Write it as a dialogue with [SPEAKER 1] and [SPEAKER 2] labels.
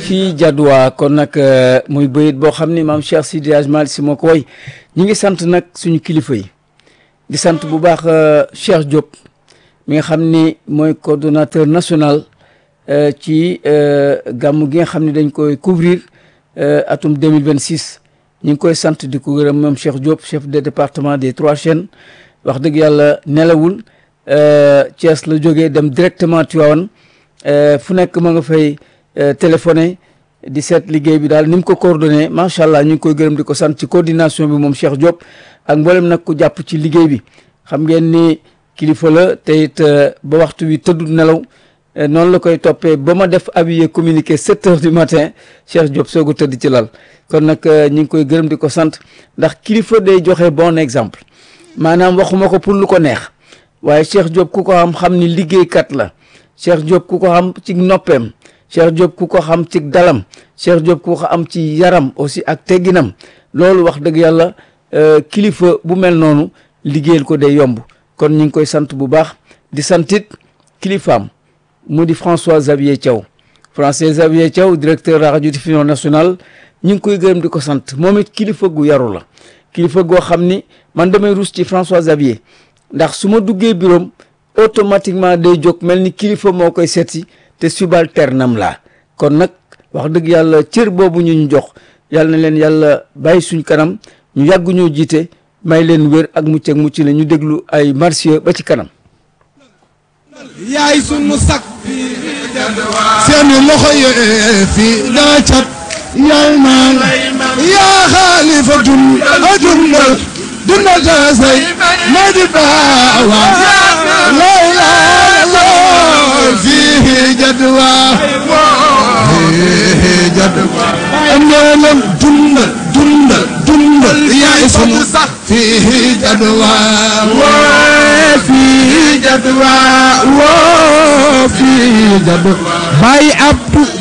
[SPEAKER 1] fii Jadwa kon nag muy bayit boo xam ni maam Cheikh Sidi Hadj Malick si moo ko woy ñi ngi sant nag suñu kilifa yi di sant bu baax Cheikh Diop mi nga xam ni mooy coordonnateur national ci gàmm gi nga xam ni dañ koy couvrir atum 2026 ñu ngi koy sant di ko gërëm moom Cheikh Diop chef de département des trois chaînes wax dëgg yàlla nelawul Thiès la jógee dem directement Tivaouane fu nekk ma nga fay téléphoné di seet liggéey bi daal ni mu ko coordonné macha allah ñu ngi koy gërëm di ko sant ci coordination bi moom Cheikh Diop ak mboolem nag ku jàpp ci liggéey bi xam ngeen ni kilifa la te it ba waxtu wi tëddul nelaw noonu la koy toppee ba ma def habillé communiqué 7 heures du matin Cheikh Diop soog a tëdd ci lal kon nag ñu ngi koy gërëm di ko sant ndax kilifa day joxe bon exemple maanaam waxuma ko pour lu ko neex waaye Cheikh Diop ku ko xam xam ni liggéeykat la Cheikh Diop ku ko xam ci noppeem Cheikh Diop ku ko xam ci dalam Cheikh Diop ku ko am ci yaram aussi ak tegginam loolu wax dëgg yàlla kilifa bu mel noonu liggéeyal ko day yomb kon ñu ngi koy sant bu baax di santit kilifaam mu di François Xavier Thiaw François Xavier Thiaw directeur radiodiffusion nationale ñu ngi koy gërëm di ko sant moom it kilifa gu yaru la kilifa goo xam ni man damay rus ci François Xavier ndax su ma duggee bureau automatiquement day jóg mel ni kilifa moo koy seeti te subalterne am laa kon nag wax dëgg yàlla cër boobu ñu ñu jox yàlla na leen yàlla bàyyi suñ kanam ñu yàgg ñoo jiite may leen wér ak mucc ak mucc la ñu déglu ay marsiya ba ci kanam
[SPEAKER 2] yaay sunu sak seeni loxo yee fi daa cat yal naan yaa xaalifatun a dundal dundal ta say ma di baawa lay laa loo fii jadwa fii jadwa am neenam dundal dundal dundal yaay sunu sak fii jadwa fii jadwa woo fii jadwa bay abdu